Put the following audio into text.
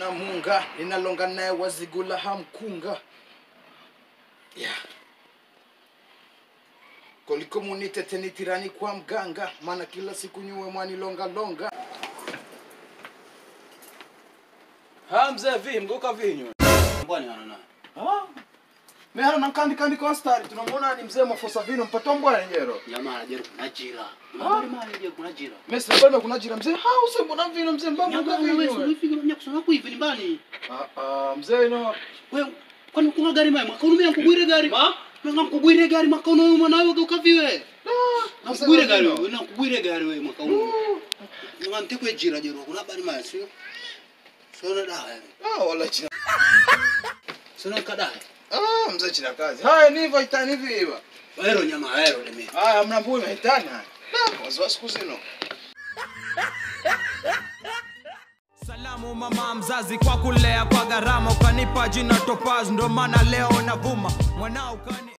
na munga ninalonga naye wazigula hamkunga yeah. koliko munitete nitirani kwa mganga maana kila siku nyuwe mwanilongalonga ha mzee vi mgoka vinyo Mbwani ana naye. mehara nankandikandi konstari tunamwona ni mzee mafosa vino mpato mbwana nyero Jamaa anajeru kuna jira. Mbali mali je kuna jira. mesi nabana kuna jira mzee ha use mbona vino mzee mbamuka Nyama wewe vinyo unafika mnya kusema kwa hivi nyumbani. Ah, ah, mzee ino Wewe kwani kuna gari maya mwaka unume nkugwire gari. Ma? Manga nkugwire gari mwaka unume mwanawe ukaviwe. Nkugwire gari wewe, na nkugwire gari wewe mwaka unume. Nga ntekwe jira jero kuna bali maya sio. Sio dawa. ah, wala china Sio kadawa. ah, mzee china kazi haya nivo itani viva Waero nyama waero leme. haya mnambui mahitani haya Da, waziwa siku zino Salamu mama mzazi kwa kulea kwa gharama, ukanipa jina Topaz, ndo maana leo navuma mwanao kani